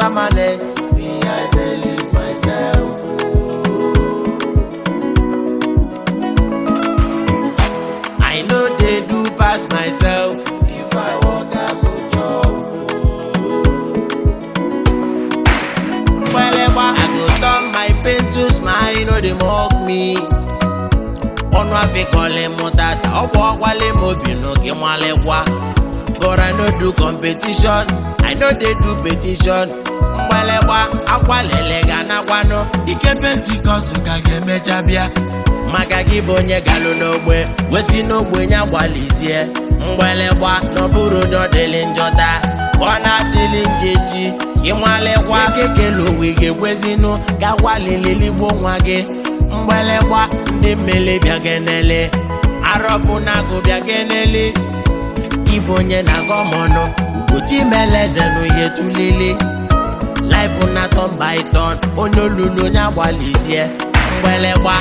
permanent. Me, I believe myself. I know they do pass myself. If I walk, I go chop. Well, I go turn my pain to smile, no they mock me. ọnụ afịkọlị mụ tata ọ bụ ọkwalị m obi n'oge nwalikwa but i no do competition i no dey do petition mgbalegba akwalele ga nakwanụ ike pentikọst ka ga-emecha bịa maka gị bụ onye galụ n'ogbe wesi n'ogbe nya gbalizie mgbalegba n'ọbụrụ onye ọ dịlị njọta ka ọ na-adịlị njeji ka ịnwalikwa kekele owe ga-egwezinụ ka gwalileligbo nwa gị mgbalegba ndị mmele bịa genele arọbụ na-agụ bịa genele ịbụ onye na-agọ m ọnụ ugochi meleze n'uhe tulili laịfụ na tọn by tọn onye olulu onye agbalizie mgbalegba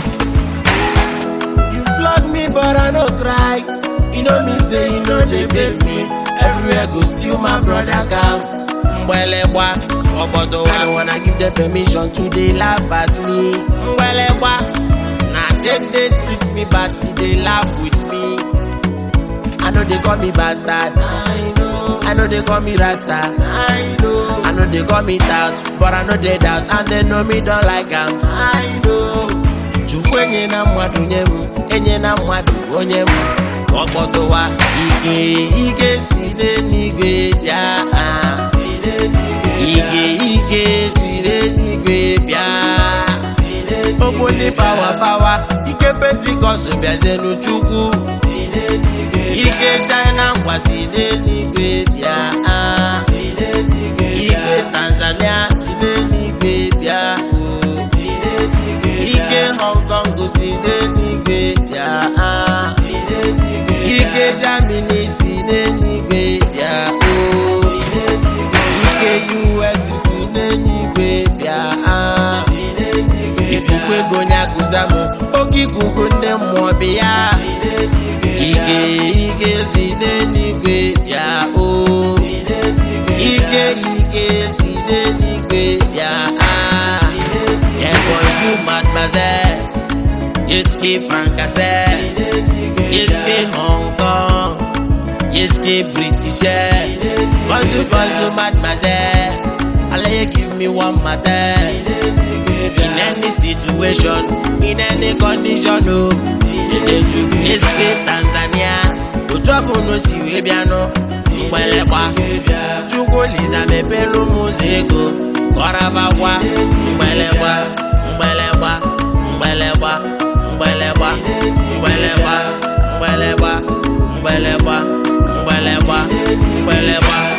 You flog me but I no cry You know me say you know they beg me Everywhere go steal my brother gang Mgbelegba Obodo I wanna give them permission to dey laugh at me Mgbelegba Na dem dey treat me bad still dey laugh with me I know they call me bastard I know I know they call me rasta I know I know they call me tout But I know they doubt And they know me don't like am I know chukwu enye na mmadụ nye m enye na mmadụ onye m ka ọ kpọtụwa ike ike si n'eluigwe bịa ah. ike ike si n'eluigwe bịa ogboli pawa pawa ike pentikọst bịazenụ chukwu ike china ngwa si n'eluigwe bịa ah. ike tanzania si n'eluigwe bịa oh. ike hong kong si n'eluigwe bịa ah. ike germany si n'eluigwe bịa o ike us si n'eluigwe bịa ah. ikuku ego nyakụza m oke ikuku ndị mmụọ bịa ike ike si n'eluigwe bịa o ike ike si n'eluigwe bịa ah. Yeah, bonjour mademoiselle Yeske Francais Yeske Hong Kong Yeske British Bonjour, bonjour mademoiselle Allez, give me one matter In any situation, in any condition, oh Yeske Tanzania Otu ọbụla o si wee bịanụ mgbelekwa Chukwu Liza mepelu m ụzọ ego kọrabakwa mgbelekwa mgbelekwa mgbelekwa mgbelekwa mgbelekwa mgbelekwa mgbelekwa mgbelekwa mgbelekwa